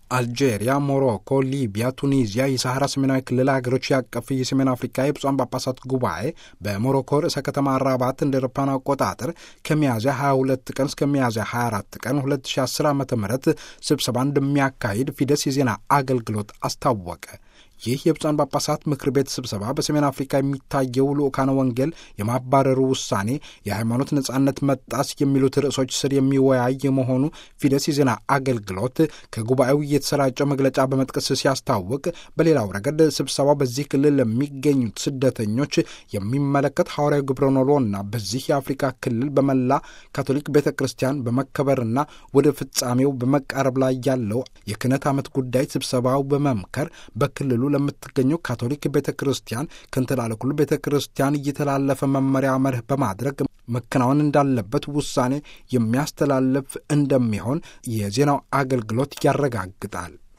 አልጄሪያ፣ ሞሮኮ፣ ሊቢያ፣ ቱኒዚያ የሳሐራ ሰሜናዊ ክልል ሀገሮች ያቀፍ የሰሜን አፍሪካ የብፁዓን ጳጳሳት ጉባኤ በሞሮኮ ርዕሰ ከተማ ራባት እንደ አውሮፓውያን አቆጣጠር ከሚያዝያ 22 ቀን እስከ ሚያዝያ 24 ቀን 2010 ዓ ም ስብሰባ እንደሚያካሂድ ፊደስ የዜና አገልግሎት አስታወቀ። ይህ የብፁዓን ጳጳሳት ምክር ቤት ስብሰባ በሰሜን አፍሪካ የሚታየው ልዑካነ ወንጌል የማባረሩ ውሳኔ፣ የሃይማኖት ነጻነት መጣስ የሚሉት ርዕሶች ስር የሚወያይ መሆኑ ፊደስ የዜና አገልግሎት ከጉባኤው የተሰራጨው መግለጫ በመጥቀስ ሲያስታውቅ፣ በሌላው ረገድ ስብሰባው በዚህ ክልል ለሚገኙት ስደተኞች የሚመለከት ሐዋርያዊ ግብረ ኖሎና በዚህ የአፍሪካ ክልል በመላ ካቶሊክ ቤተ ክርስቲያን በመከበርና ወደ ፍጻሜው በመቃረብ ላይ ያለው የክህነት ዓመት ጉዳይ ስብሰባው በመምከር በክልሉ ለምትገኘው ካቶሊክ ቤተ ክርስቲያን ከንትላለኩል ቤተ ክርስቲያን እየተላለፈ መመሪያ መርህ በማድረግ መከናወን እንዳለበት ውሳኔ የሚያስተላልፍ እንደሚሆን የዜናው አገልግሎት ያረጋግጣል።